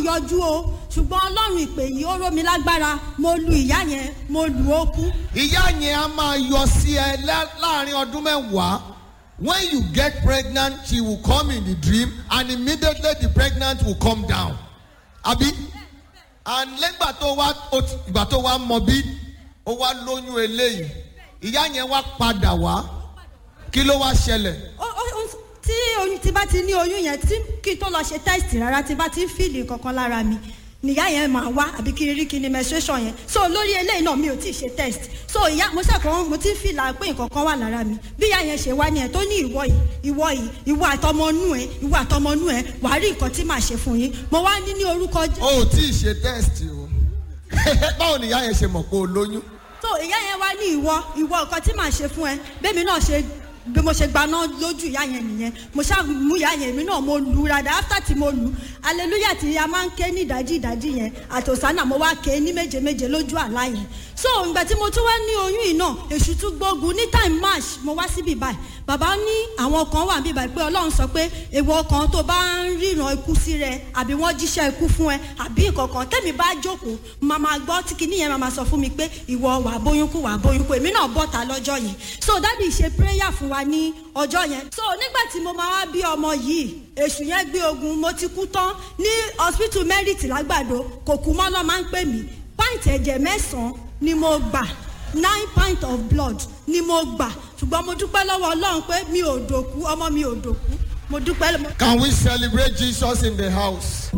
yọjú o ṣùgbọ́n ọlọ́run ìpè yìí ó ró mi lágbára mo lu ìyá yẹn mo lù ó kú ìyá yẹn a máa yọ sí ẹ lá- láàrin ọdún mẹ́wàá when you get pregnant she will come in the dream and immediately the pregnant will come down abi and lẹ́gbà tó wá ó ti- ìgbà tó wá mọ bí ó wá lóyún eléyìí ìyá yẹn wá padà wá kí ló wá ṣẹlẹ̀ ó ó ó tí oyún tí bá ti ní oyún yẹn tí kí n tó lọ ṣe test rárá tí bá ti ń fìlì kankan lára mi nìyá yẹn máa wá àbí kí n rí kí ni menstruation yẹn so lórí eléyìí náà mi ò tí ì ṣe test so ìyá mo ṣàkóso mo ti ń fìlà pé nǹkan kan wà lára mi bí ìyá yẹn ṣe wá ni ẹ tó ní ìwọ yìí ìwọ yìí ìwọ àtọmọnú ẹ ìwọ àtọmọnú ẹ wàá rí nǹkan tí màá ṣe fún yín mo wá ní ní orúkọ Jésù. o ò tí ì ṣe test o báwo ni ìyá yẹn ṣe mọ̀ pé o lóyún so ìyá yẹn wá ní ìwọ ìwọ nǹkan tí màá ṣe fún ẹ bẹ́ẹ̀ mi náà ṣe bí mo ṣe gbaná lójú ìyá yẹn nìyẹn mo ṣáà mú ìyá yẹn mi náà mo lù ú rada after tí mo lù ú hallelujah tí a máa ń ké ní ìdájí ìdájí yẹn àtòsánà mo wá ké ní méje méje lójú àlá yẹn so ìgbà tí mo tún wá ní oyún yìí náà èṣù tún gbógun ní time march mo wá síbí báyìí bàbá ní àwọn kan wà bíbá pé ọlọ́run sọ pé èèwọ̀ kan tó bá ń ríran ikú sí rẹ àbí wọ́n jíṣẹ́ ikú fún ẹ àbí ìkọ̀kan tẹ́mi bá jókòó máa máa gbọ́ tí kinní yẹn máa máa sọ fún mi pé ìwọ wà bóyún kú wà bóyún kú èmi náà bọ́ta lọ́jọ́ yẹn so dádì ṣe prayer fún wa ní ọjọ́ yẹn so nígbà tí mo máa wá bí ọmọ yìí èṣù yẹn gbé ogun mo ti kú tán ní hospital merit lágbàdo kò kú mọ́ lọ́ máa ń pè mí pint ẹ̀jẹ̀ mẹ́sàn-án ni mo gbà nine pint of blood ni mo gbà ṣùgbọ́n mo dúpẹ́ lọ́wọ́ ọlọ́run pé mi ò dòkú ọmọ mi ò dòkú mo dúpẹ́ lọ́wọ́. can we celebrate jesus in the house.